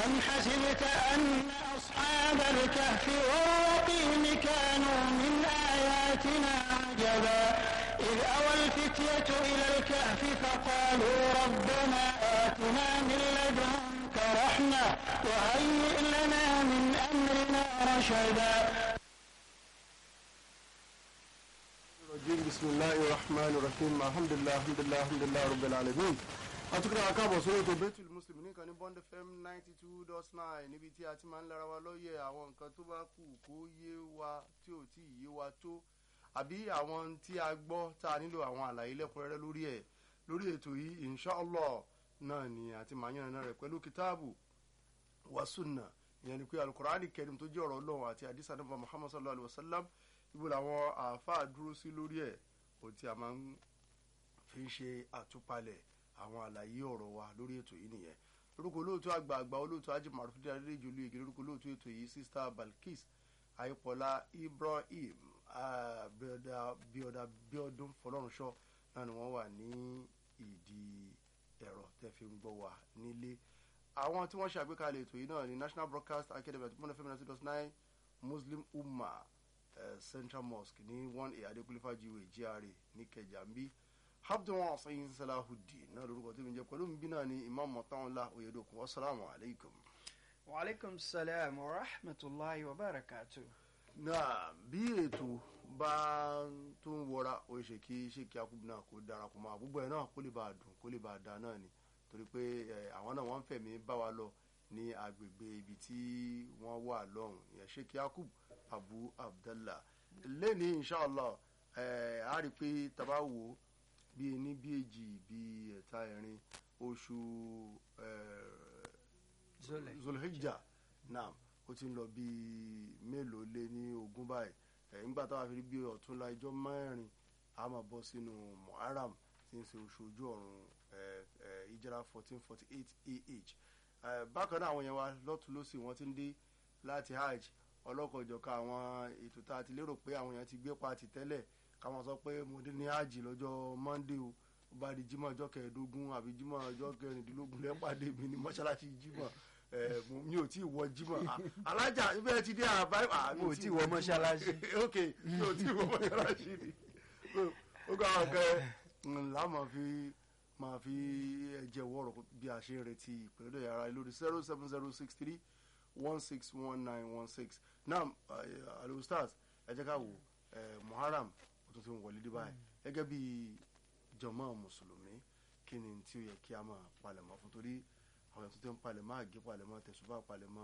أم حسبت أن أصحاب الكهف والرقيم كانوا من آياتنا عجبا إذ أوى الفتية إلى الكهف فقالوا ربنا آتنا من لدنك رحمة وهيئ لنا من أمرنا رشدا الرجيم بسم الله الرحمن الرحيم الحمد لله الحمد لله الحمد لله رب العالمين atukọ̀ akábọ̀ sórí ètò Baitul Muslim nìkan ní Bond FM ninety two dot nine níbi tí a ti máa ń lára wa lóye àwọn nǹkan tó bá kù kó yé wa tí ò tí ì yé wa tó àbí àwọn tí a gbọ́ tá a nílò àwọn àlàyé lẹ́kùnrẹ́rẹ́ lórí ẹ̀ lórí ètò yìí inshallah náà ni àti màáyàn náà rẹ̀ pẹ̀lú kitabu wa sunna ìyẹn ni pé alukur'ani kẹrim tó jẹ́ ọ̀rọ̀ Ọlọ́run àti àdìsá nípa Muhammad sallallahu alayhi wa sallam ibo làwọn àáfàá dúró sí lórí ẹ̀ ohun tí a máa ń fi ń ṣe àtúpalẹ̀ àwọn àlàyé ọ̀rọ̀ wa lórí ètò yìí nìyẹn lórúkọ olóòtú àgbà àgbà olóòtú ajé marufidi adédèjì olóyèké lórúkọ olóòtú ètò yìí sista Balkis ayípọ̀lá Ibrahim bíọ́dá bíọ́dá bíọ́dún fọlọ́runṣọ́ náà ni wọ́n wà ní ìdí ẹ̀rọ tẹ́ fi ń gbọ́ wa nílé àwọn tí wọ́n ṣàgbékalẹ̀ ètò yìí náà ni National Broadcast Academy àti mọ́nà fẹ́mi ninety nine Muslim Ummah uh, Central Mosque ní one a Adékúnlé Fájuyì GRA ní Ìkẹjà ń bí abdul sayin salahudeen náà lórúkọ tí mi jẹ pẹ̀lú mi náà ni imam mọtànlá oyedokun wasalaamu alaykum. wa aleykum salaam wa rahmatulahi wa barakatu. náà bí ètò bá tó ń wọra ó ṣe kí ṣé kí akúbu náà kó darapọ̀ mọ́ àbúgbò ẹ̀ náà kó lè bá a dùn kó lè bá a da náà ni torí pé àwọn náà wọ́n ń fẹ̀mí bá wa lọ ní agbègbè ibi tí wọ́n wà lọ́hùn ìyẹn ṣé kí akúbu abu abdallah lẹ́ni inshallah a rí i pé tàbá wò ó bí ení bí èjì bí ẹ̀ta ẹ̀rin oṣù zolhijja naam ó ti ń lọ bí mélòó lé ní ogún báyìí nígbà táwa fi rí bí ọ̀túnla ijọ́ mẹ́rin a máa bọ́ sínú muharram tí ń ṣe oṣù ojú ọ̀run ìjìrà fourteen forty eight ah bákan náà àwọn yẹn wa lọ́tún lọ́sì wọ́n ti ń dé láti hajj ọlọ́kọ̀ọ́jọ̀ka àwọn ètò tá a ti lérò pé àwọn yẹn ti gbé pa ti tẹ́lẹ̀ káwọn sọ pé mo dé ní ájì lọ́jọ́ monday o ó bá di jímọ̀ ọjọ́ kẹẹ̀ẹ́dógún àbí jímọ̀ ọjọ́ kẹrìndínlógún lẹ́pàdé mi ní mọ́ṣáláṣí jímọ̀ mi ò tí ì wọ jímọ̀ alájà ibẹ̀ ti dé àbá mi ò tí ì wọ mọ́ṣáláṣí. ok mi ò tí ì wọ mọ́ṣáláṣí ni ó gbà wọn kẹ ńlá máa fi máa fi ẹ̀jẹ̀ wọ̀rọ̀ bí a ṣe ń retí ìpínlẹ̀ yàrá lórí zero seven zero six three one six one nine one six now alo stars ẹ jẹ́ ká wò muharram tó ti ń wọlé dé báyìí gẹ́gẹ́ bí jọmọ́ mùsùlùmí kí ni tí ó yẹ kí a máa palẹ̀mọ́ fún torí àwọn èèyàn tó ti ń palẹ̀mọ́ àgé palẹ̀mọ́ tẹ̀sùbá palẹ̀mọ́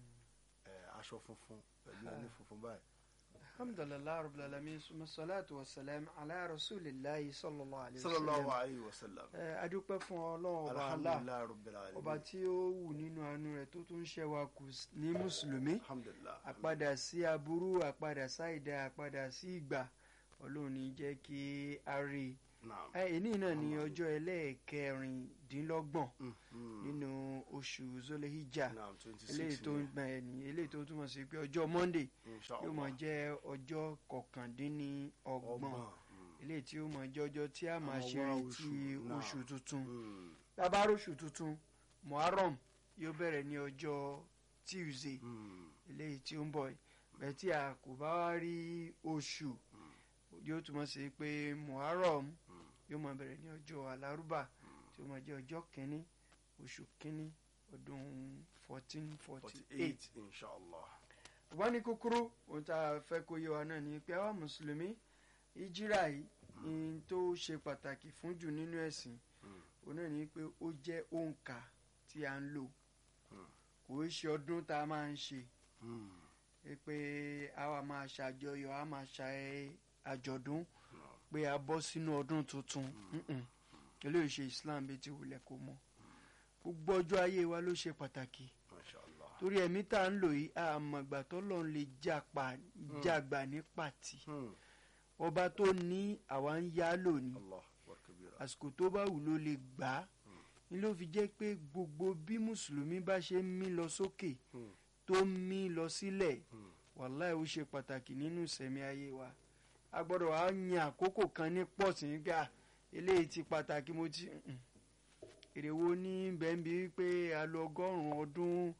aṣọ funfun pẹ̀lú ẹni funfun báyìí. alhamdulilayi rabbil alamin suma salatu wa salam ala rasulillahi sallallahu alayhi wa sallallahu sallam. alayhi wa sallam. ẹ adúpẹ́ fún ọlọ́run ọba Allah alhamdulilayi rabbil alamin. ọba tí ó wù nínú àánú rẹ̀ tó tún ṣe wa kù ní mùsùlùmí alhamdulilayi. àpadà sí aburú àpadà sáìdá àpadà sí ìgbà ọlọ́run ní jẹ́ kí a rí i. naam. ẹni náà ní ọjọ́ ẹlẹ́ẹ̀kẹrìndínlọ́gbọ̀n Mhm. nínú oṣù zolehijja naam twenty eléyìí six tó ń gbà ẹni eléyìí tó túmọ̀ sí pé ọjọ́ monday yóò máa jẹ́ ọjọ́ kọkàndínlọ́gbọ̀n eléyìí tí ó máa jẹ́ ọjọ́ tí a máa Àwọn ṣe wá retí oṣù náà. oṣù tuntun tábàárò oṣù tuntun muharram yóò bẹ̀rẹ̀ ní ọjọ́ tuesday eléyìí tí ó ń bọ̀ yìí bẹ́ẹ̀ tí a kò bá wá rí oṣù yóò túmọ̀ sí pé muharram yóò máa bẹ̀rẹ̀ ní ọjọ́ alárúbà tí ó máa jẹ́ ọjọ́ kínní oṣù kínní ọdún fourteen forty forty eight eight inshallah. wọ́n ní kúkúrú ohun tá a fẹ́ kó yé wa náà ni pé àwa mùsùlùmí ìjírà yìí ní tó ṣe pàtàkì fún jù nínú ẹ̀sìn òun náà ni pé ó jẹ́ òǹkà tí a ń lò kò í ṣe ọdún tá a máa ń ṣe ẹ pé àwa máa ṣàjọyọ̀ a máa ṣe àjọ̀dún pé a bọ́ sínú ọdún tuntun Mm-mm. eléyìí ṣe Islam bíi ti wulẹ̀ kó mọ́ gbogbo ọjọ́ ayé wa ló ṣe pàtàkì mashallah. torí ẹ̀mí tá à ń lò yìí àmọ̀gbà tọ́lọ́run lè jàpá jàgbà ní pàtì Hmm. ọba tó ní àwa ń yá lónìí allah akbar kabira. àsìkò tó bá wù ló lè gbà á ni ló fi jẹ́ pé gbogbo bí mùsùlùmí bá ṣe ń mí lọ sókè Hmm. tó ń mí lọ sílẹ̀ Hmm. wàláì ó ṣe pàtàkì nínú ìsẹ̀mí ayé wa a gbọ́dọ̀ wá yan àkókò kan ní pọ̀sì nígbà eléyìí ti pàtàkì mo ti Mm-mm. èrè wo ní bẹ́ẹ̀nbí pé a lo ọgọ́rùn-ún ọdún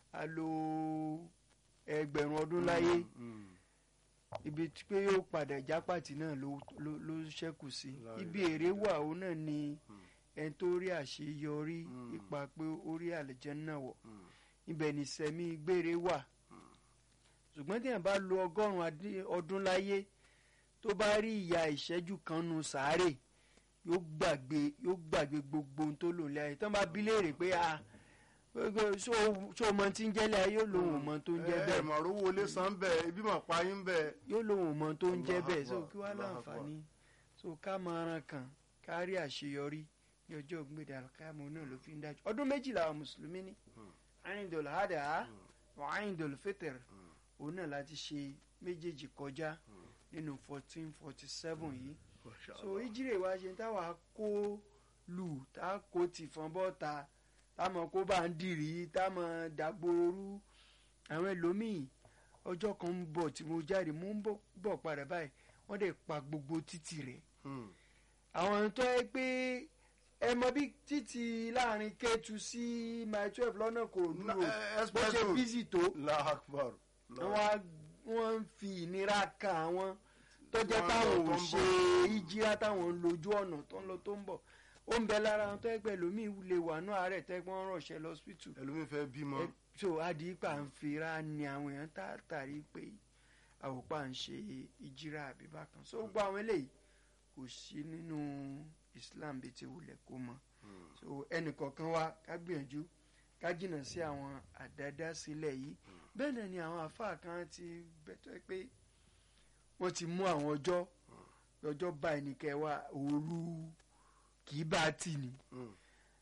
a lo ẹgbẹ̀rún ọdún láyé Mm. ibi tí pé yóò padà jápàtì náà ló ló ló ṣẹ́kù sí La ibi ilaha èrè wà ó náà ni Mm. ẹni tó rí àṣeyọrí Mm. ipa pé ó rí àlùjánnà wọ̀ Mm. ibẹ̀ ní sẹ́mi gbére wà ṣùgbọ́n tí yẹn bá lo ọgọ́rùn-ún adí- ọdún láyé tó bá rí ìyà ìṣẹ́jú kan nu sàárè yóò gbàgbé yóò gbàgbé gbogbo ohun tó lò ní ayé tí wọ́n bá bí léèrè pé a gbogbo ṣó ṣó o mọ tí ń jẹ́lẹ̀ ayé yóò lóun ò mọ tó ń jẹ́ ẹ ẹ bẹ́ẹ̀ mọ̀ rówó lé san bẹ́ẹ̀ ibi mọ̀ pa yín bẹ́ẹ̀. yóò lóun ò mọ tó ń jẹ́ Allahu bẹ́ẹ̀ so Akbar, kí wàá Allahu láǹfààní so ká máa ran kàn ká rí àṣeyọrí ní ọjọ́ ògbéde àlùkámọ́ náà ló fi ń dájú ọdún méjìlá àwọn mùsùlùmí ní Eidul Adha wa Eidul Fitr òun náà láti ṣe méjèèjì kọjá nínú fourteen forty seven yìí so ìjírè wa ṣe táwa kó lù tá a kó tìfọn bọ́ta táwọn kó bá ń dìrí táwọn dàgbòrú àwọn ẹlòmíì ọjọ́ kan ń bọ̀ tí mo jáde mo ń bọ̀- bọ̀ padà báyìí wọ́n dẹ̀ pa gbogbo títì rẹ̀ àwọn tó yẹ pé ẹ mọ bí títì láàrin Kétu sí mile twelve lọ́nà kò dúró bó ṣe expresso bísí tó lahakbar wọ́n á- wọ́n ń fi ìnira kan àwọn tó jẹ́ Wọ́n táwọn lọ tó ò ń ṣe bọ̀. ìjìra táwọn ń lójú ọ̀nà tó ń lọ tó ń bọ̀ ó ń bẹ lára àwọn tó yẹ pé lómi lè wà ní àárẹ̀ tẹ́ pé wọ́n ránṣẹ́ lọ hospital ẹlòmíín fẹ́ bímọ ẹ- so adìyípa ń fira ni àwọn èèyàn tààtàrí pé àwòpá ń ṣe ìjìra àbíbá kan so gbogbo àwọn eléyìí kò sí nínú Islam bíi ti wulẹ̀ kó mọ́ so ẹnìkọ̀ọ̀kan wa ká gbìyànjú ká jìnnà sí àwọn àdádásílẹ̀ yìí bẹ́ẹ̀ náà ni àwọn àfáà kan ti bẹ̀tọ́ pé wọ́n ti mú àwọn ọjọ́ ọjọ́ báyìí ní kẹwàá òru kì í bá a tì ní Mm.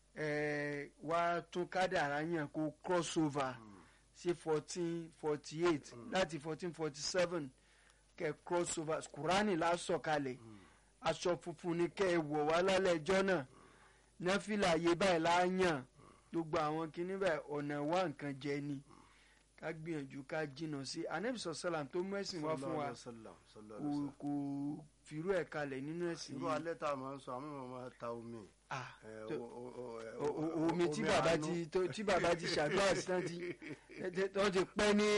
ẹ wá tún kádàrá yàn kó cross over sí fourteen forty eight láti fourteen forty seven kẹ cross over kurani lásọ̀kalẹ̀ aṣọ funfun ni kẹ ẹ wọ̀ wá lálẹ́ ẹjọ́ náà nẹ́fìlà yé báyìí láàyàn gbogbo àwọn kinní báyìí ọ̀nà wá nǹkan jẹ ni ká gbìyànjú ká jìnnà sí anabi sọ̀sálàm tó mú ẹ̀sìn wá fún wa Sallallahu alaihi wasallam, sallallahu kò alaihi wasallam. kò fìrú ẹ̀ kalẹ̀ nínú ẹ̀sìn irú yìí alẹ́ tá a máa ń sọ àwọn èèyàn máa ta omi. Ah, ẹ, tó- o- o- o- ẹ, o- o- omi tí omi bàbá àánú. ti tó- tí bàbá ti ṣàdúrà sí tán ti tán ti pẹ́ ní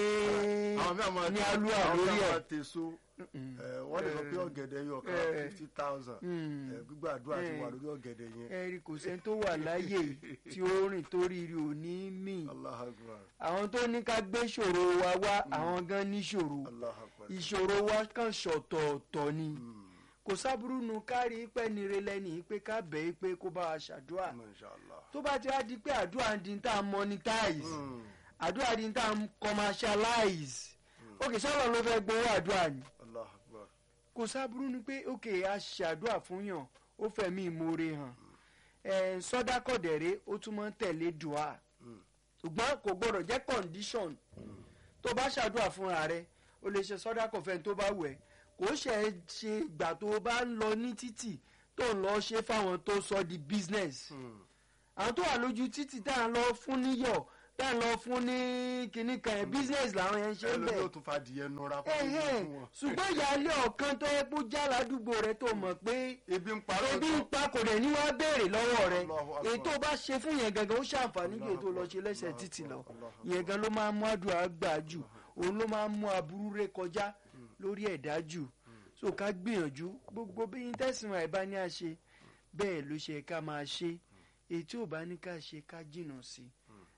àwọn mẹ́ta máa ní ta- alúwà àwọn lórí mẹ́ta ẹ̀. máa tèso Mm. ẹ, wọ́n lè sọ pé ọ̀gẹ̀dẹ̀ yọ kan Eh. fifty thousand Mm. gbígbàdúrà ti Eh. wà lórí ọ̀gẹ̀dẹ̀ yẹn. ẹ̀rí kò sẹ́ni tó wà láyé tí ó rìn torí rí òní mì Allahu Akbar. àwọn tó ní ká gbé ìṣòro wa wá àwọn gan níṣòro Allahu Akbar. ìṣòro wa kàn ṣọ̀tọ̀ọ̀tọ̀ ni Mm. kò sábúrú nu kárí pẹ́ nire lẹ́ni pé ká bẹ̀ ẹ́ pé kó bá wa ṣàdúrà Masha Allah. tó bá ti wá di pé àdúrà ń di tá a monetize Mm. àdúrà di tá a commercialize òkè sọ́lọ́ ló fẹ́ gbowó àdúrà ni Allahu Akbar. kò sábúrú ni pé òkè a ṣàdúrà fún yàn ó fẹ̀mí ìmoore hàn ẹ̀ sọ́dákọ̀dẹ̀rẹ́ ó tún máa ń tẹ̀lé dùá Mm. ṣùgbọ́n kò gbọ́dọ̀ jẹ́ condition tó bá ṣàdúrà fúnra rẹ o lè ṣe sọ́dákọ̀ fẹ́ni tó bá wẹ̀ kò ṣe é ṣe ìgbà tó o bá ń lọ ní títì tó ń lọ ṣe fáwọn tó sọ di business Mm. àwọn tó wà lójú títì tá à ń lọ fún níyọ̀ tá à ń lọ fún ní kinní kan ẹ̀ business làwọn yẹn ń ṣe ń ẹlòmíì bẹ̀ ò tún fa adìyẹ nura fún ẹ̀hẹ́n fún wọn. ṣùgbọ́n ìyáálé ọ̀kan tó yẹ kó já ládùúgbò rẹ tó mọ̀ pé ebi ń parọ́ ebi tán. ń pa kò dẹ̀ ní wá béèrè lọ́wọ́ rẹ Allahu Akbar. èyí tó bá ṣe fún yẹn gangan ó ṣàǹfààní ju èyí tó lọ ṣe lẹ́sẹ̀ Allahu títì lọ Akbar, Allahu Akbar. ìyẹn gan ló máa ń mú àdúrà gbà jù òun ló máa ń mú aburú ré kọjá lórí ẹ̀dá jù so ká gbìyànjú gbogbo bí yín tẹ̀sán àìbá ní àṣe bẹ́ẹ̀ ló ṣe ká máa ṣe èyí tí ò bá ní ká ṣe ká jìnnà sí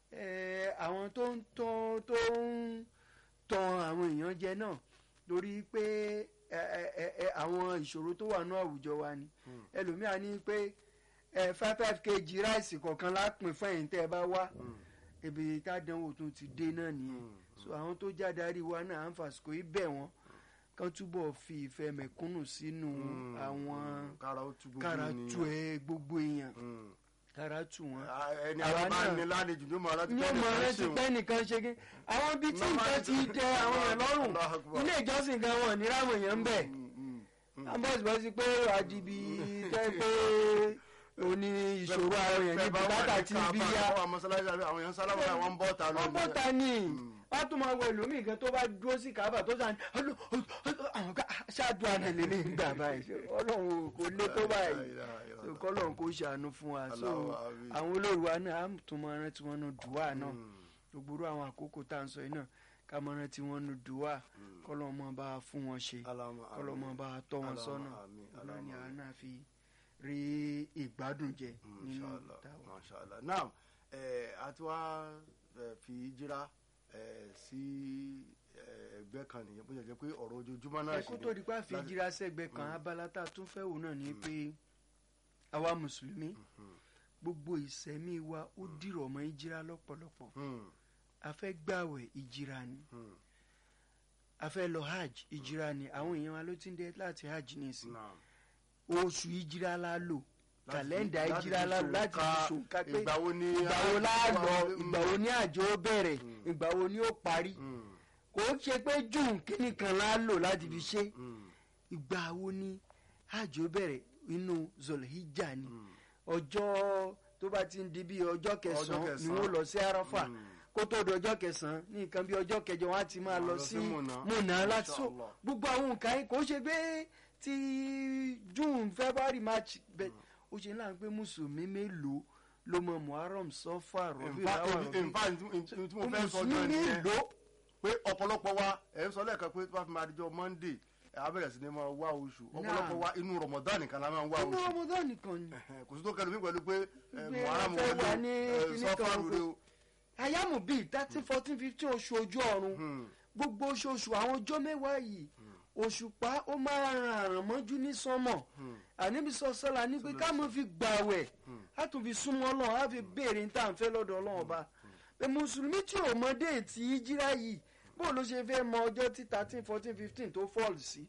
ẹ àwọn tó ń tán tó ń tan àwọn èèyàn jẹ náà lórí pé ẹ ẹ ẹ ẹ àwọn ìṣòro tó wà ní àwùjọ wa ni ẹlòmíà ní pé ẹ five five kg ráìsì kọ̀ọ̀kan lápìn fún ẹ̀yin tẹ́ ẹ bá wá ibi tádánwò tún ti dé náà nìyẹn so àwọn tó jádarí wa náà à ń fàsìkò yìí bẹ̀ wọ́n kán túbọ̀ fi ìfẹ́ mẹ̀kúnnù sínú àwọn kára ó tu gbogbo kára ènìyàn. tu ẹ gbogbo èèyàn Mm. kára tu wọn Ah, ẹni Àwa àwọn bá náà- ní lálejò ló mọ aláti ní ọmọ rẹ ti pẹ́ nìkan ṣe kí àwọn ibi tí nǹkan ti dẹ àwọn èèyàn lọ́rùn Allahu Akbar. ilé ìjọsìn gan wọn ní ráwọn èèyàn ń bẹ̀ ambọ̀sibọ́sí pé àdìbí tẹ́ pé òní ìṣòro àwọn èèyàn ní bùkátà tí bí yá àwọn mọ́sálásí àwọn èèyàn sálámù náà wọ́n ń bọ́ ta lọ. wọ́n bọ́ ta ni wọ́n tún máa wọ ẹlòmíì kan tó bá dúró sí kábà tó sàn ọlọ́ àwọn ká ṣáàdùn àná lélẹ̀ ń gbà báyìí ọlọ́run kò lé tó báyìí so kọ́lọ́run kò ṣàánú fún wa so Allahu àmín. àwọn olórí wa náà á tún máa rántí wọn náà dùwà náà gbogbo àwọn àkókò tá à ń sọ yìí náà ká mọ rántí wọn nu dùwà kọ́lọ́ mọ́ bá a fún wọn ṣe Allahumma kọ́lọ́ mọ́ bá a tọ́ wọn Allahumma sọ́nà àmín, náà ni Allahumma àwọn àmín. náà fi rí ìgbádùn jẹ nínú Mashallah, táwọn. mashallah. Naam, eh, àti wá eh, fi jíra eh, sí eh, ẹgbẹ́ kan nìyẹn bó ṣe jẹ́ pé ọ̀rọ̀ ojoojúmọ́ náà ẹ kó tó di pa fi láti- jíra sẹ́gbẹ́ kan abala tá a tún fẹ́ wò náà ni pé àwa mùsùlùmí gbogbo ìsẹ̀mí wa ó dìrọ̀ mọ́ ìjìra lọ́pọ̀lọpọ̀ Hmm, a fẹ́ gbàwẹ̀ ìjìra ni hmm. a fẹ́ lọ hajj ìjìra ni àwọn èèyàn wa ló ti ń dé láti hajj nísìn Naam. oṣù ìjìra la lò Láti- kàlẹ́ndà láti ìjìra fi la lò láti fi ṣòǹkà ṣòǹkà pé ìgbà wo ni ìgbà wo la a- lọ Mm. ìgbà wo ni àjò ó bẹ̀rẹ̀ ìgbà wo ni ó parí Hmm, kò ó ṣe pé june kíní kan la lò láti fi ṣe hmm, ìgbà wo ni hajj ó bẹ̀rẹ̀ inú zolhijja ni hmm. ọjọ́ tó bá ti ń di bí ọjọ́ kẹsàn-án ni kẹsàn-án. wọ́n lọ sí arafa Mm. kó tó di ọjọ́ kẹsàn-án ní nǹkan bí ọjọ́ kẹjọ wọn á ti máa Wọ́n á lọ lọ sí sí Mùnà. múnà láti so Inshallah. gbogbo àwọn nǹkan yìí kò ṣe pé ti june february march bẹ́ẹ̀ ó ṣe láǹ pé mùsùlùmí mélòó ló mọ muharram sọfà rọbì In fact, láwà in- in fact, in- in- tí mo fẹ́ sọ mùsùlùmí gan nìyẹn mélòó pé ọ̀pọ̀lọpọ̀ wa ẹ̀ ń sọ lẹ́ẹ̀kan pé tó bá fi máa dijọ́ monday ẹ̀ á bẹ̀rẹ̀ sí ni máa wá oṣù ọ̀pọ̀lọpọ̀ wa inú ramadan nìkan la máa ń wá inú oṣù ramadan nìkan ni Ẹ̀hẹ̀n, kò sí tó kẹlu mi pẹ̀lú pé ẹ̀, Gbé muharram ẹ fẹ́ wọlé wà ní ẹ̀, kinní sọ́fà kan lóore o. ayamu bíi thirteen fourteen fifteen oṣù ojú ọ̀run Hmm, gbogbo oṣooṣù àwọn ọjọ́ mẹ́wàá yìí òṣùpá ó máa ran àràn mọ́jú ní sánmọ̀ àníbi sọ́sọ́la ní pé ká mọ̀ fi gbàwẹ̀ á tún fi súnmọ́ ọlọ́run á fi béèrè ní tàǹfẹ́ lọ́dọ̀ ọlọ́run ọba pé mùsùlùmí tí ò mọ déètì ìjírá yìí bó ló ṣe fẹ́ mọ ọjọ́ tí thirteen fourteen fifteen tó fọ́ọ̀lù sí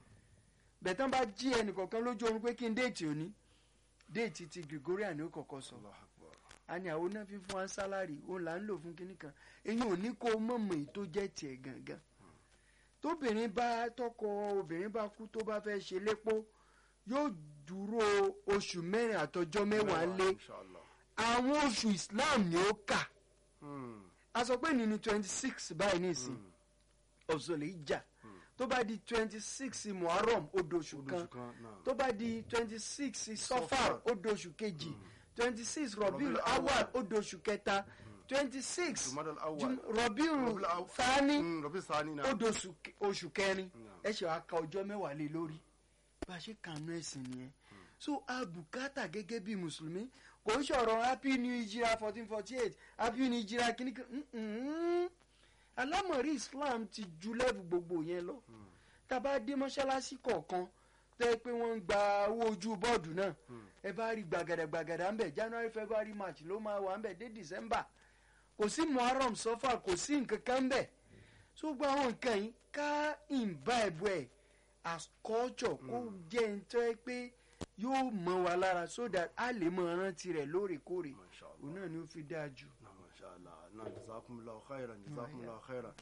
bẹ̀tán bá jí ẹnìkọ̀ọ̀kan lójú oorun pé kí n déètì òní déètì ti Gregorian ni ó kọ̀ọ̀kan sọ Allahu Akbar. a ní àwọn náà fi fún wa sálárì òun là ń lò fún kinní kan èyí ò ní kó mọ̀mọ́ èyí tó jẹ́ tiẹ̀ gangan tóbìnrin bá tọkọ obìnrin bá kú tó bá fẹ́ ṣe lépo yóò dúró oṣù mẹ́rin àtọjọ́ mẹ́wàá lé Inshallah. àwọn oṣù Islam ni ó kà Hmm, a sọ pé ní ní twenty six báyìí nísìn ọ̀sọ̀lẹ̀ ìjà tó bá di twenty six Muharram ó doṣù oṣù kan kan náà. tó bá di twenty six Safar. sọfar ó doṣù kejì twenty six rọbìl Rabiul awal Awwal. ó doṣù kẹta twenty six Jumadal Awwal. rọbìl Rabiul Aw- fani Hmm, Rabi Sani náà. ó doṣù ke- oṣù kẹrin Naam. ẹ ṣe wàá ka ọjọ́ mẹ́wàá lé lórí bá a ṣe kànú ẹ̀sìn nìyẹn so abùkátà gẹ́gẹ́ bí mùsùlùmí kò ń ṣọ̀rọ̀ happy new hijira fourteen forty eight happy new hijira kìnnìkan mm-mm. alámọ̀rí islam ti ju lẹ́bù gbogbo yẹn lọ tá a bá dé mọ́ṣáláṣí kọ̀ọ̀kan tẹ́ pé wọ́n ń gba owó ojú bọ́ọ̀dù náà ẹ bá rí gbàgàdàgbàgàdà ń bẹ̀ january february march ló máa wà ń bẹ̀ dé december kò sí muharram sọfà kò sí nǹkan kan ń bẹ̀ so gbogbo àwọn nǹkan yìí ká imbibe ẹ̀ as culture kó jẹ́ ń tẹ́ pé yóò mọ wa lára so that a lè mọ rántí rẹ̀ lóòrèkóòrè Mashallah. òun náà ni ó fi dáa jù. Na masha Allah. Na jazakumullahu khairan. Jazakumullahu khairan.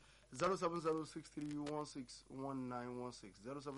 07063161916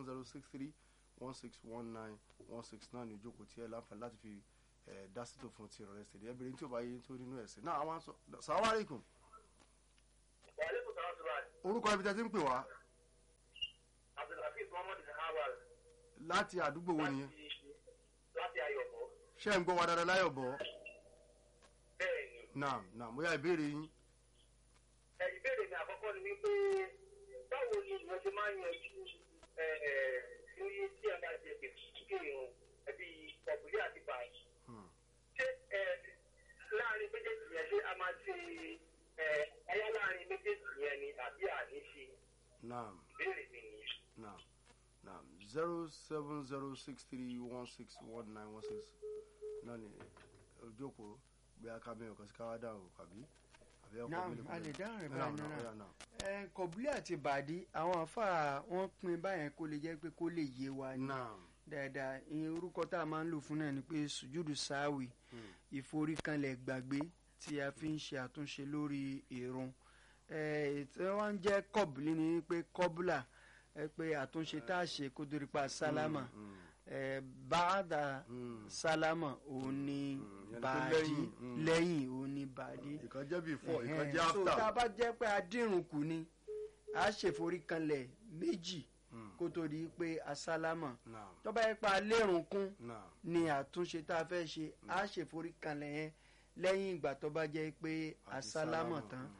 07063161916 náà ni ìjókòó tí ẹ láǹfààní láti fi eh, dá sí tó fún ti rẹ̀ ṣèlè ẹbìrin tí ó bá yé tó nínú ẹ̀sìn. Náà àwọn sọ Assalamu alaikum. Wàhálẹ́kùn sọ̀rọ̀ sọ̀rọ̀ àti Orúkọ ibi tẹ́ ti ń pè wá Abdulhafiz Muhammad Hawal láti àdúgbò wo nìyẹn? láti Ayọ̀bọ̀. Ṣé ẹ̀ ń gbọ́ wa dáadáa láyọ̀ bọ̀? Bẹ́ẹ̀ ni, Náà náà mo yá ìbéèrè yín. ẹ, ìbéèrè mi àkọ́kọ́ ni wípé báwo ni ìwọ ṣe máa ń yanjú ẹ, ẹ, ní tí ẹ bá jẹ gbèsè kí irun ẹbí ọ̀bùnlé àti báyìí. Hmm. Ṣé ẹ, láàrin méjèèjì yẹn ṣé a máa ṣe ẹ, ẹyá láàrin méjèèjì yẹn ni àbí àní ṣe Náà ìbéèrè mi nìyẹn. náà náà zero seven zero six three one six one nine one six náà ni ojókòó bí a ká mẹ́rin kan sí káwá dáhùn àbí àbí ọkọ̀ Naam, mélòó a lè dáhùn rẹ̀ Náà, báyìí náà, náà. ọ̀yá náà. ẹ kọ̀bùlé àti bàdí àwọn àfáà wọn pín báyẹn kó lè jẹ́ pé kó lè yé wa ni náà dáadáa ìyẹn orúkọ tá a máa ń lò fún náà ni pé sùjúdù sáwì ìforíkanlẹ̀ gbàgbé tí a fi ń ṣe àtúnṣe lórí ìrun ètò wọn ń jẹ́ kọ̀bùlé ni pé kọ́bùlà ẹ pé àtúnṣe tá a ṣe kó torí pa sálámà ẹ báàdà Mm. sálámà òun ni Mm, yẹn ni pé bàdí lẹ́yìn, mm. lẹ́yìn òun ni bàdí ìkan jẹ́ before ìkan Ẹ̀hẹ́n. jẹ́ so tá a after bá jẹ́ pé adírun kù ni a ṣèforíkanlẹ̀ méjì Mm. kó tó di pé asálámà náà tó bá yẹ pé alérùn kún náà ni àtúnṣe tá a fẹ́ ṣe a ṣèforíkanlẹ̀ yẹn lẹ́yìn ìgbà tó bá jẹ́ pé Àti asálámà sálámà, tán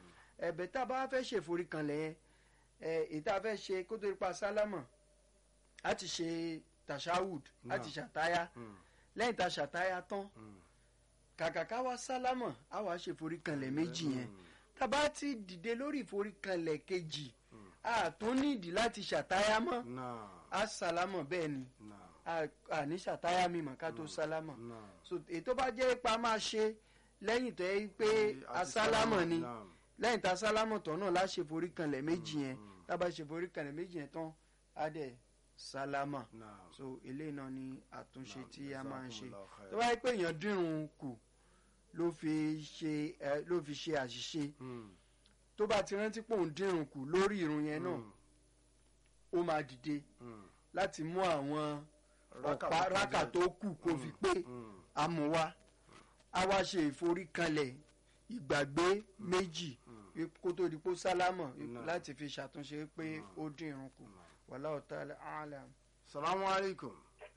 ẹ̀bẹ̀ tá a bá fẹ́ ṣe ìforíkanlẹ̀ yẹn ẹ̀ èyí tá a fẹ́ ṣe kó tó ipa sálámà á ti ṣe tashahud á ti ṣàtáyà Mm. lẹ́yìn tá a ṣàtáyà tán Mm. kàkà ká wá sálámà á wá ṣe ìforíkanlẹ̀ méjì yẹn tá a bá ti dìde lórí ìforíkanlẹ̀ kejì a tún nídìí láti ṣàtáyà mọ́ náà á sálámà bẹ́ẹ̀ ni náà a- a ní ṣàtáyà mímọ́ ká tó sálámà náà. so ètò bá jẹ́ ipa máa ṣe lẹ́yìn tó yẹ pé Àti asálámọ̀ ni náà. lẹ́yìn tá a sálámọ̀ tán náà láṣẹ forí kanlẹ̀ méjì yẹn tá a bá ṣe forí kanlẹ̀ méjì yẹn tán á dẹ̀ sálámà náà. so eléyìí náà ni àtúnṣe Naam, tí a máa ń ṣe jazakumullahu khairan. tó bá yẹ pé èèyàn dírun kù ló fi ṣe ẹ ló fi ṣe àṣìṣe Mm. tó bá ti rántí pé òun dírun kù lórí irun yẹn náà Mm. ó máa dìde Mm. láti mú àwọn Rákà ọ̀pá tó rákà kọjá. tó kù kó fi pé Mm. amúwá a wá ṣe ìforíkanlẹ̀ ìgbàgbé méjì wí- kó tó di pé ó sálámọ̀ wí- Náà. láti fi ṣàtúnṣe pé ó dín irun kù wallahu ta'ala a'lam. salamu alaikum.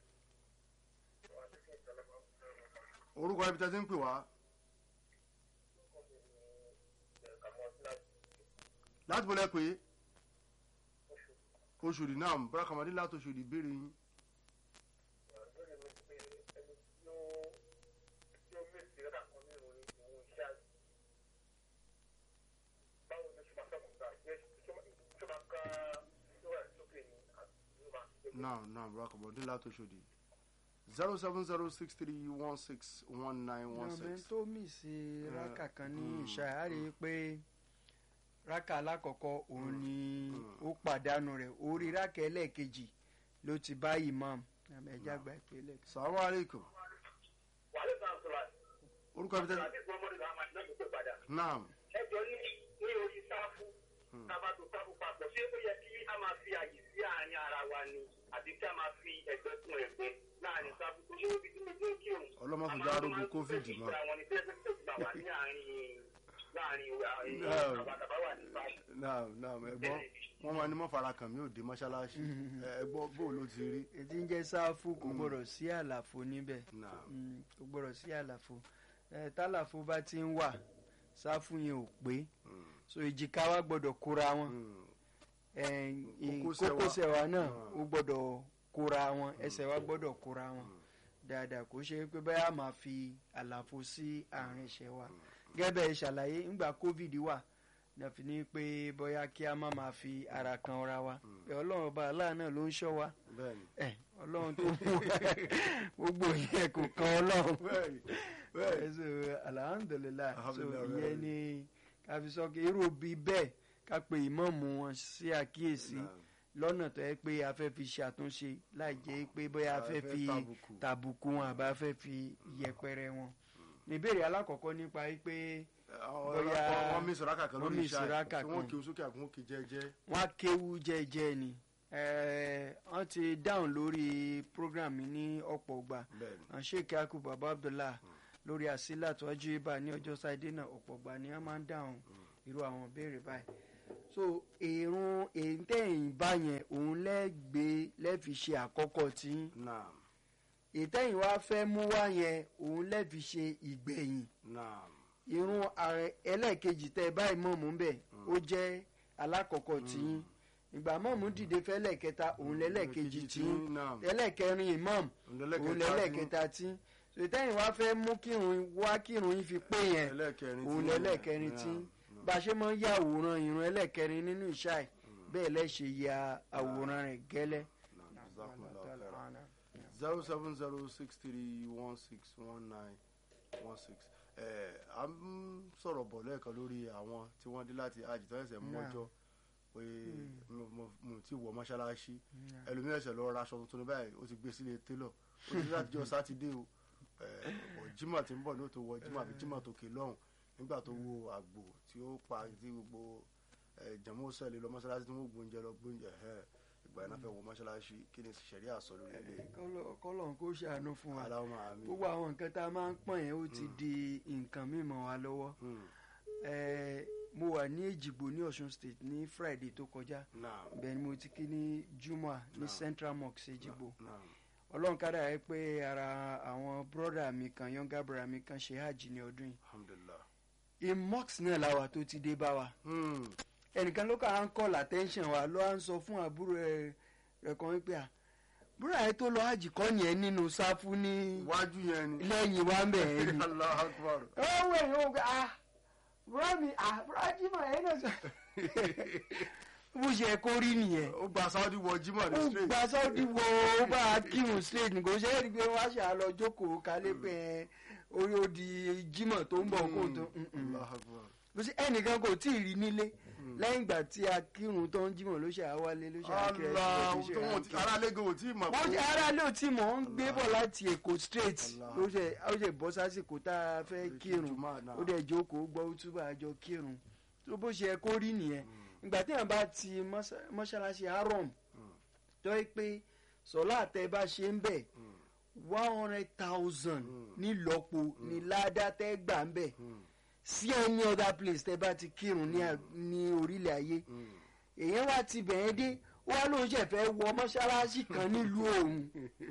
orúkọ ibi tẹ́ ti ń pè wá. láti bọ́lẹ̀ pé oṣòdì náà bọ́lá kàmádé láti oṣòdì béèrè yín. náà náà bọ́lá kàmádé láti oṣòdì. zero seven zero six three one six one nine one ọbẹ̀ six. tó mì sí Eh, rákà kan ní mm, ìṣá á rí i pé rákà alákọ̀ọ́kọ́ òun ni mm. ó pàdánù rẹ̀ orí rákà ẹlẹ́ẹ̀kejì ló ti bá imam àmì ẹ̀já gba ìpínlẹ̀. salamu alaikum. wàhálà ìgbà sọ̀rọ̀ orúkọ ibi tẹ́ àti ìgbọ́n mọ́ni làwọn àti náà ló pè padà. náà ẹjọ́ ní ní orí sáfù tábà tó sáfù papọ̀ ṣé ó yẹ kí a máa fi àyè sí àárín ara wa ni àti kí a máa fi ẹgbẹ́ kún ẹgbẹ́ láàrin sáfù tó ṣé ó fi dúró dúró kí òun. ọlọ́mọ fi dárúgbó covid mọ́. àwọn ní tẹ́lẹ̀ tó gbà wá ní àárín láàrin No. àwọn àtàbà wà ní sáfù. náà náà ẹ̀gbọ́n wọ́n máa ní mọ́ fara kàn mí ò dé mọ́ṣáláṣí ẹ̀gbọ́n bó ló ti rí. ètí ń jẹ́ sáfù kò gbọ́dọ̀ sí àlàfo níbẹ̀ náà Mm, kò gbọ́dọ̀ sí àlàfo ẹ tálàfo bá ti ń wà sáfù yẹn ò pé so èjìká wa gbọ́dọ̀ kóra wọn ẹ, ì- Kókósẹ̀ wa. kókósẹ̀ wa náà Ah. ó gbọ́dọ̀ kóra wọn ẹsẹ̀ wa gbọ́dọ̀ kóra wọn dáadáa kò ṣe pé báyà máa fi àlàfo sí àárín ẹsẹ̀ wa gẹ́gẹ́ bẹ́ẹ̀ ṣàlàyé ńgbà covid wà nàfi ní pé bóyá kí a má máa fi ara kan ra wa pé ọlọ́run ọba aláàánú ló ń ṣọ́ wa bẹ́ẹ̀ni ẹ ọlọ́run tó mú gbogbo yẹn kò kan ọlọ́run bẹ́ẹ̀ni bẹ́ẹ̀ni so alhamdulilayi so Alhamdulillah, ìyẹn bẹ́ẹ̀ ni káfí sọ pé irú bí bẹ́ẹ̀ ká pe ìmọ̀ọ́mù wọn sí àkíyèsí Naam. lọ́nà tó yẹ pé a fẹ́ fi ṣàtúnṣe láì jẹ́ pé bóyá a A fẹ́ fẹ́ fi tàbùkù. tàbùkù wọn àbá fẹ́ fi yẹpẹrẹ wọn. ìbéèrè alákọ̀ọ́kọ́ nípa pé Bóyá- wọ́n mí sọ̀rọ̀ kàkà wọ́n lórí miss iṣẹ́ rákà tí wọ́n kan. kí o sókè àkún ó kí jẹ́jẹ́ wọ́n á kéwú jẹ́jẹ́ ni Eh, wọ́n ti dáhùn lórí program mi ní ọ̀pọ̀ ọgbà bẹ́ẹ̀ni sheik yakub baba abdullah lórí àsílà tó wájú ibà ní ọjọ́ sáyidé náà ọ̀pọ̀ ọgbà ni wọ́n máa ń dáhùn irú àwọn ìbéèrè báyìí so èrún èyítẹ́yìn bá yẹn òun lẹ́gbẹ̀ẹ́ lẹ́fi ṣe àkọ́kọ́ tí náà èyítẹ́yìn wá fẹ́ mú wá yẹn òun lẹ́fi ṣe ìgbẹ̀yìn náà irun ààrẹ ẹlẹ́ẹ̀kejì tẹ́ ẹ báyìí mọ̀mú bẹ̀ ó jẹ́ alákọ̀ọ́kọ́ tí yín ìgbà mọ̀mú dìde fẹ́ lẹ́ẹ̀kẹta òun lẹ́lẹ́ẹ̀kejì tí yín náà ẹlẹ́ẹ̀kẹrin imam òun lẹ́lẹ́ẹ̀kẹta tí sètẹ́yìn wá fẹ́ mú kírun wá kírun yín fi pé yẹn ẹlẹ́ẹ̀kẹrin òun tí- lẹ́lẹ́ẹ̀kẹrin tí Náà, bá a ṣe máa ń ya àwòrán irun ẹlẹ́ẹ̀kẹrin nínú ìṣáì bẹ́ẹ̀ lẹ́ṣẹ̀ ya àwòrán rẹ̀ gẹ́lẹ́. náà, jazakumullahu khairan. zero seven zero six three one six one nine one six ẹ à ń sọ̀rọ̀ bọ̀ lẹ́ẹ̀kan lórí àwọn tí wọ́n dé láti àjìtọ́ ẹ̀sẹ̀ mọ́jọ́ pé mo- mo mo ti wọ mọ́ṣáláṣí ẹlòmíràn ẹ̀sẹ̀ lọ ra aṣọ tuntun ní báyìí ó ti gbé sílé télọ̀ ó ti láti jọ sátidé o ẹ, ọ̀ jimá tí ń bọ̀ ní ó tó wọ jimá àbí jimá tó ké lọ́hùn nígbà tó wo àgbò tí ó pa tí gbogbo ẹ, jẹ̀mú sẹ́lẹ̀ lọ mọ́ṣáláṣí tí wọ́n gbóúnjẹ lọ gbóúnjẹ ẹ̀ ìgbà yẹn náà fẹ́ wọ mọ́ṣáláṣí kí ni ṣẹ̀rí àsọ lórí ilé kọ́lọ̀ kó ṣàánú fún wa aláwọ̀ àmì. gbogbo àwọn nǹkan tá a máa ń pọ̀n yẹn ó ti di nǹkan mímọ́ wa lọ́wọ́ Hmm, Eh, mo wà ní èjìgbò ní ọ̀ṣun state ní friday tó kọjá náà bẹ́ẹ̀ ni mo ti kí ní juma ní Naam. central mosque èjìgbò náà ọlọ́run kára ẹ pé ara àwọn brọ́dà mi kan younger brother mi kan ṣe hajj ní ọdún yìí alhamdulilah imox náà làwà tó ti dé bá wa Hmm. ẹnìkan ló kà á ń call attention wa ló à ń sọ fún àbúrò ẹ rẹ kan wípé à búrọ̀ ẹ tó lọ hajj kọ́ yẹn nínú sáfù ní iwájú yẹn ni. lẹ́yìn wa ń bẹ̀ ẹ́ ni. Allahu Akbar. ó wẹ̀ yín ó gbé ah búrọ̀ mi ah búrọ̀ jimoh ẹ̀ náà sọ. bó ṣe kó rí nìyẹn ó gba Saudi wọ Jimoh ní ó straight. gba sọ́ọ́dì wo ó bá a kírun straight ní kò ṣe é rí i pé wọ́n á ṣe àlọ́ jókòó kálé pé ẹ, orí odi jimoh tó ń bọ̀ kó tó Allahu Akbar. bó ṣe ẹnìkan kò tí ì rí nílé lẹ́yìn ìgbà tí a kírun tó ń jimoh ló ṣe àwálé ló ṣe àkírẹ́ Allah ló ṣe tó wọn ti àkírẹ́. ara lẹ́gàn ò tí ì mọ̀ wọ́n ti ara lé tí mò ń gbé bọ̀ láti èkó straight Allah. ló ṣe ó ṣe bọ́ sásìkò tá a fẹ́ kírun Jùmọ̀ náà. ó dẹ̀ jókòó gbọ́ túbọ̀ àjọ kírun tó bó ṣe kó rí nìyẹn ìgbà tí èèyàn bá ti mọ́ṣá- mọ́ṣáláṣí haram tó yẹ pé sọlá àtẹ bá ṣe ń bẹ̀ one hundred thousand nílọ́po ní ládàá tẹ́ gbà ń bẹ̀ sí any other place tẹ́ bá ti kírun ní à- ní orílẹ̀ ayé èèyàn wá ti bẹ̀ẹ́ dé wá ló ń ṣẹ̀fẹ̀ wọ mọ́ṣáláṣí kan nílùú òun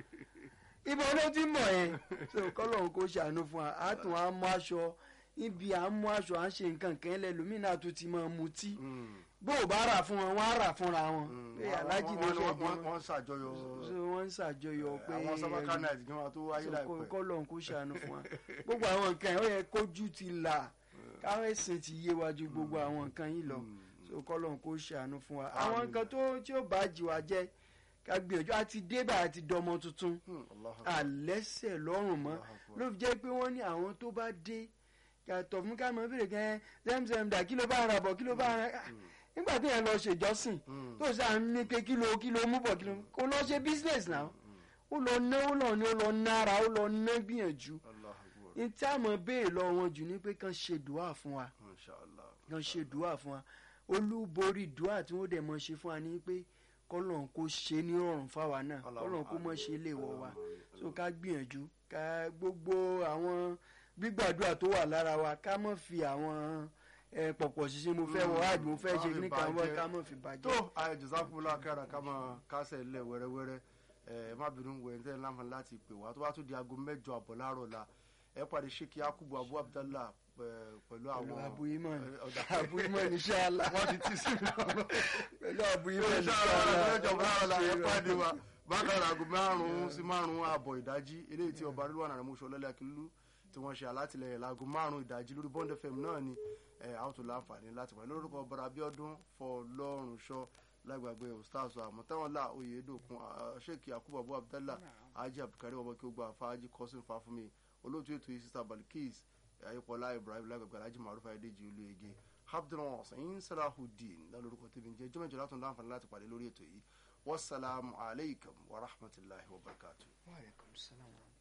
ibo ló ti mọ̀ ẹ́ so kọ́lọ́hún kó ṣàánú fún wa á tún á mú aṣọ ibi à ń mú aṣọ à ń ṣe nǹkan kan lẹ lómìnira tó ti máa mutí bó o bá rà fún wọn wọn á rà fúnra wọn pé alájì ló ṣe bí wọn wọ́n ṣàjọyọ̀ so wọ́n ń ṣàjọyọ̀ pé àwọn sábàkà náà ìdíjọ́ wa tó wáyé láìpẹ́. kọ́lọ́hún kó ṣàánú fún wa gbogbo àwọn nǹkan yẹn ó yẹ kójú ti là káwọn ẹ̀sìn ti yé wa ju gbogbo àwọn nǹkan yìí lọ so kọ́lọ́hún kó ṣàánú fún wa àwọn Àmín. nǹkan tó tí ó bá jì wá jẹ́ ká gbìyànjú àti débà àti dọmọ tuntun Hmm, Allahu Akbar. àlẹ́sẹ̀ lọ́rùn mọ́ ló fi jẹ́ pé wọ́n ní àwọn tó bá dé yàtọ̀ fún ká mọ̀ bèrè gan zemzem dà kí ló bá ara bọ̀ kí ló bá ara nígbà tí yẹn lọ ṣèjọ́sìn tó sá ń ní pé kí ló kí ló mú bọ̀ kí ló kó lọ ṣe business náà ó lọ ná ó lọ ní ó lọ nára ó lọ ná gbìyànjú Allahu Akbar. ní tí a mọ̀ béèrè lọ wọn jù ní pé kàn ṣe dùá fún wa Masha Allah. kàn ṣe dùá fún wa olúborí dùá tí wọ́n dẹ̀ mọ̀ ṣe fún wa ní pé kọ́lọ́n kó ṣe ní ọ̀rùn fáwa náà kọ́lọ́n kó mọ̀ ṣe lè wọ̀ wa so ká gbìyànjú ká gbogbo àwọn gbígbàdúrà tó wà lára wa ká mọ̀ fi àwọn ẹ, pọ̀pọ̀ ṣiṣẹ́ mo fẹ́ wọ àdùn mo fẹ́ Ká ṣe fi níkan wọ́n bàjẹ́. ká mọ̀ fi bàjẹ́. tó àìjọsáfúnlá kára ká máa kásẹ̀ lẹ̀ wẹ́rẹ́wẹ́rẹ́ ẹ má bínú wẹ̀ ẹ́ tẹ́lẹ̀ láǹfààní láti pè wá tó bá tún di aago mẹ́jọ àbọ̀ láàárọ̀ la ẹ pàdé Sheikh Yakubu Abu Abdallah pẹ̀- pẹ̀lú pẹ̀lú àwọn Abu Iman ẹ, ọ̀dà. Abu Iman inshallah wọ́n ti tì sí mi lọ́wọ́. pẹ̀lú Abu Iman inshallah bákan aago márùn-ún sí márùn-ún ààbọ̀ ìdájí eléyìí tí ọba rílùwà náà mọṣọ lọlẹ akílú tí wọ́n ṣe alátìlẹyìn láago márùn-ún ìdájí lórí Bond FM náà ni ẹ a ó tún láǹfààní láti wà lórúkọ ọba Abíọ́dún Fọlọ́runṣọ́ lágbàgbé ustaz àmọtáwọlá oyèdòkun Sheikh Yakubu Abu Abdallah Haji Abdulkarim ọmọ kí ó gba fàájì kọsìn fàfúnmi olóòtú ètò yìí sista Balikis ayípọlá Ibrahim lágbàgbé Alhaji Maruf ayédèjì olóyege abdulwasin salahudeen lálórúkọ tèmi ń jẹ jọmọjọ látún láǹfààní láti pàdé lórí ètò yìí wasalaamu alaykum wa rahmatulahi wa barakatuh. Wa alaikum salaam.